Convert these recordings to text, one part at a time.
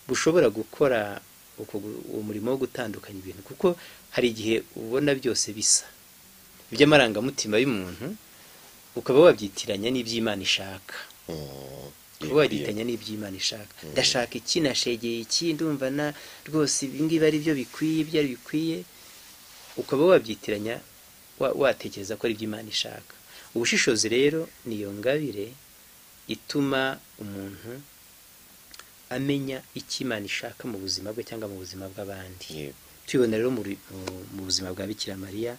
bushobora gukora uwo murimo wo gutandukanya ibintu kuko hari igihe ubona byose bisa iby'amarangamutima y'umuntu ukaba wabyitiranya n'iby'imana ishaka uba wagitanya n'iby'imana ishaka ndashaka iki nashegeye iki ndumva na rwose ibingibi ari byo bikwiye ibyo ari bikwiye ukaba wabyitiranya watekereza ko ari iby'imana ishaka ubushishozi rero ni iyo ngabire ituma umuntu amenya icyo imana ishaka mu buzima bwe cyangwa mu buzima bw'abandi tubibona rero mu buzima bwa bikira mariya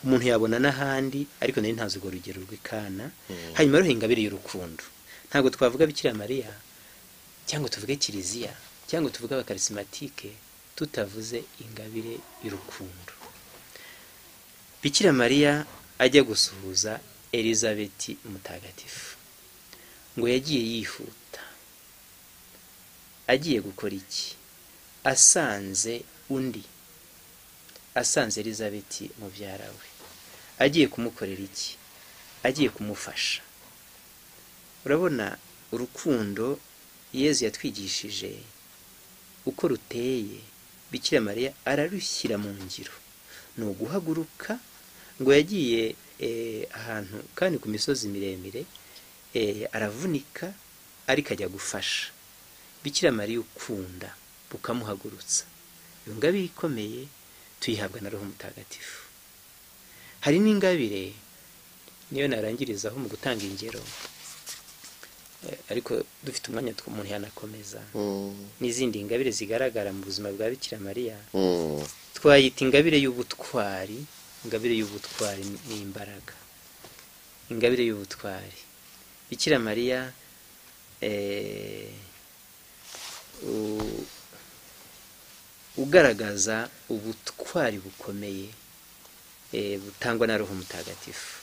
umuntu yabona n'ahandi ariko nari ntazi urwo rugero rw'ikana hanyuma rero ingabire y'urukundo ntabwo twavuga bikira mariya cyangwa tuvuge kiliziya cyangwa tuvuge abakarisimatike tutavuze ingabire y'urukundo bikira mariya ajya gusuhuza elizabeti mutagatifu ngo yagiye yihuta agiye gukora iki asanze undi asanze elizabeti mubyara we agiye kumukorera iki agiye kumufasha urabona urukundo yezu yatwigishije uko ruteye bikira mariya ararushyira mu ngiro ni uguhaguruka ngo yagiye ahantu kandi ku misozi miremire aravunika ariko ajya gufasha bikira mariya ukunda bukamuhagurutsa iyo ngabire ikomeye tuyihabwa na roho mutagatifu hari n'ingabire niyo narangirizaho mu gutanga ingero ariko dufite umwanya umuntu yanakomeza n'izindi ngabire zigaragara mu buzima bwa bikira mariya twayita ingabire y'ubutwari ingabire y'ubutwari n'imbaraga ingabire y'ubutwari bikira mariya ugaragaza ubutwari bukomeye butangwa na roho mutagatifu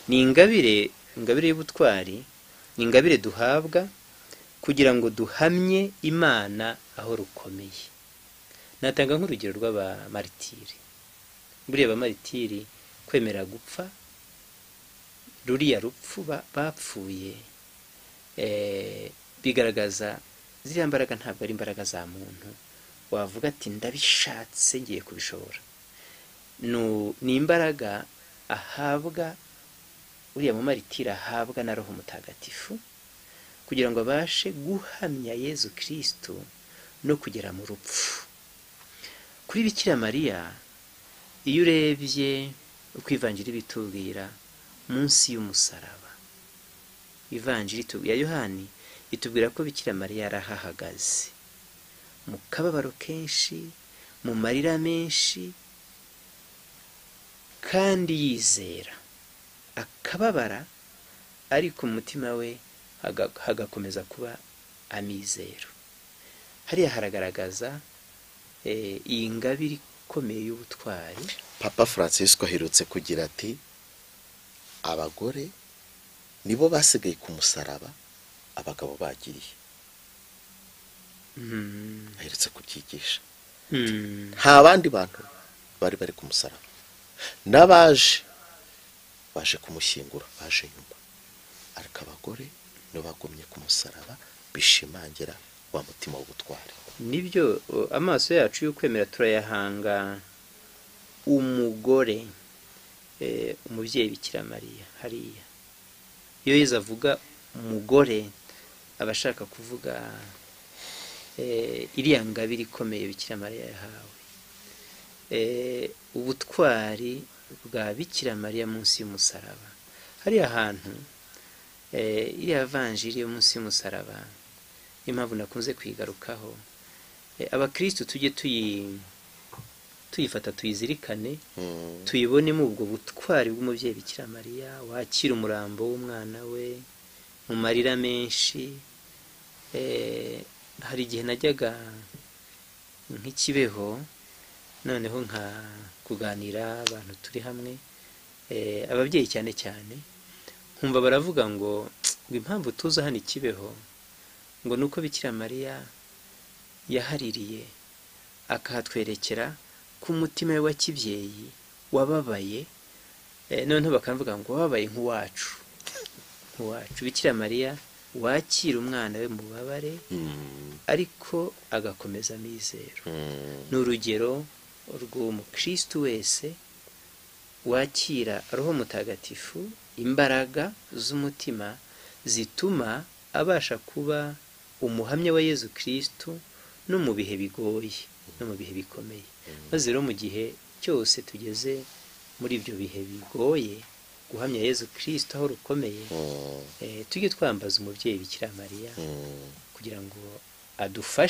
ni ingabire ingabire y'ubutwari ni ingabire duhabwa kugira ngo duhamye imana aho rukomeye natanga nk'urugero rw'abamaritiri buriya abamaritiri kwemera gupfa ruriya rupfu bapfuye bigaragaza ziriya mbaraga ntabwo ari imbaraga za muntu wavuga ati ndabishatse ngiye kubishobora ni imbaraga ahabwa uriya mumaritiri ahabwa na roho mutagatifu kugira ngo abashe guhamya yezu kirisitu no kugera mu rupfu kuri bikira mariya iyo urebye uko ivanjiri bitubwira munsi y'umusaraba ivanjiri ya yohani itubwira ko bikira mariya yarahahagaze mu kababaro kenshi mu marira menshi kandi yizera akababara ariko umutima we hagakomeza kuba amizero hariya haragaragaza iyi ngabire ikomeye y'ubutwari papa francisco aherutse kugira ati abagore nibo basigaye ku musaraba abagabo bagiriye aherutse kubyigisha nta bandi bantu bari bari ku musaraba n'abaje baje kumushyingura baje nyuma ariko abagore nibo bagumye ku musaraba bishimangira wa mutima w'ubutwari nibyo amaso yacu y'ukwemera turayahanga umugore umubyeyi bikira mariya hariya iyo yeza avuga umugore aba ashaka kuvuga iriya ngabire ikomeye bikira mariya yahawe ubutwari bwa bikira mariya munsi y'umusaraba hariya hantu iriya vanjiri yo munsi y'umusaraba niyo mpamvu nakunze kuyigarukaho abakirisitu tujye tuyifata tuyizirikane tuyibonemo ubwo butwari bw'umubyeyi bikira mariya wakira umurambo w'umwana we mu marira menshi hari igihe najyaga nk'ikibeho noneho nka kuganira abantu turi hamwe ababyeyi cyane cyane nkumva baravuga ngo ngo impamvu tuza hano ikibeho ngo ni uko bikira mariya yahaririye akahatwerekera ku mutima we wa kibyeyi wababaye noneho bakavuga ngo wababaye nk'uwacu nk'uwacu bikira mariya wakira umwana we mu bubabare ariko agakomeza amizero ni urugero rw'umukristo wese wakira roho mutagatifu imbaraga z'umutima zituma abasha kuba umuhamya wa yezu kristo no mu bihe bigoye no mu bihe bikomeye maze rero mu gihe cyose tugeze muri ibyo bihe bigoye guhamya yezu kirisito aho rukomeye tujye twambaza umubyeyi bikira mariya kugira ngo adufashe